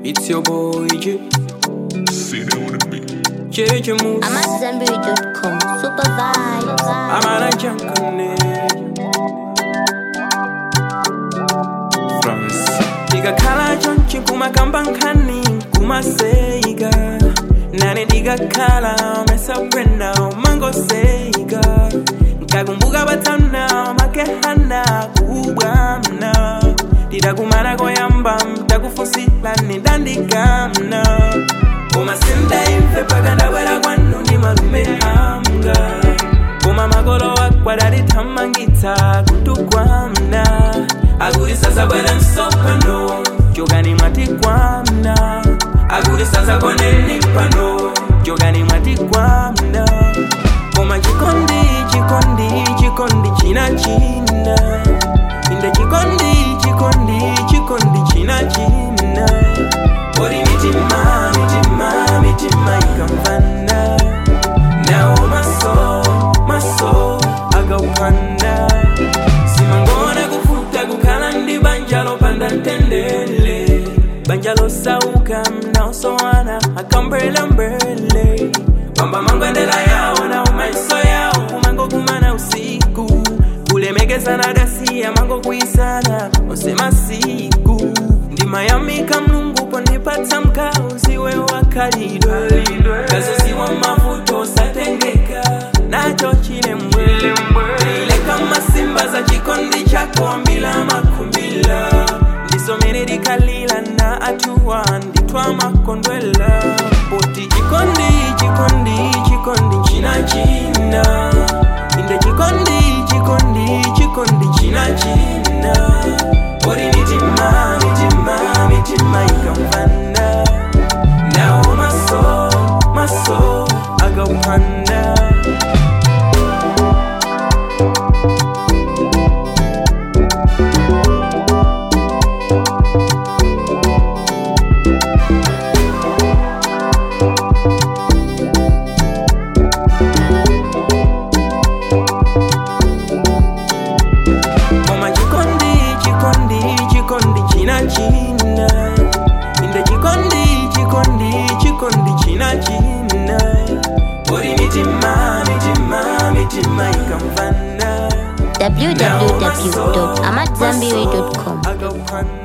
It's your boy J. Sit on the beat. JJ Moose. I'm at Zenberry.com. Super vibe. I'm at a jankane. France. Diga kala jonchi kuma kambankani kuma seiga. Nane diga kala mesa prenda mango seiga. Nkakumbuka batana makehana kubwamna. Didakumana koyamba mtakufusila nidandikamna. Koma sinda imfe paka ndabwera kwanu ndi malume anga Koma magolo akwadali thamangitsa kutukwamna Akuti sasa bwera msopano Jogani mwati kwamna Akuti sasa koneni pano Jogani mwati kwamna Koma chikondi chikondi chikondi china china Inde chikondi chikondi chikondi china china Ori mitima mitima mitima ikamvana Now maso maso agaupanda Simangona kufuta kukhala ndi banja lopanda ntendele Banja losauka mnaosowana akambelembele Pamba mangwendela yawo na umaiso yawo kumango kumana usiku kulemekezana dasiya mango kuisana osemasiku ndimayamika mlungu ponipatsa mkazi we wakalidwe kazoziwa mavuto satengeka nacho chilembwe ileka masimba za chikondi chako mbila makumbila ndisomere dikalila na atuwa nditwa makondwela poti chikondi chikondi chikondi china china inde chikondi chikondi chikondi china china ori mitima mitima mitima ikamvana nawo maso maso agaupanda Koma chikondi chikondi chikondi china china inde chikondi chikondi chikondi china china ori mitima mitima mitima ikamvana www.amatzambiri.com. agaupanda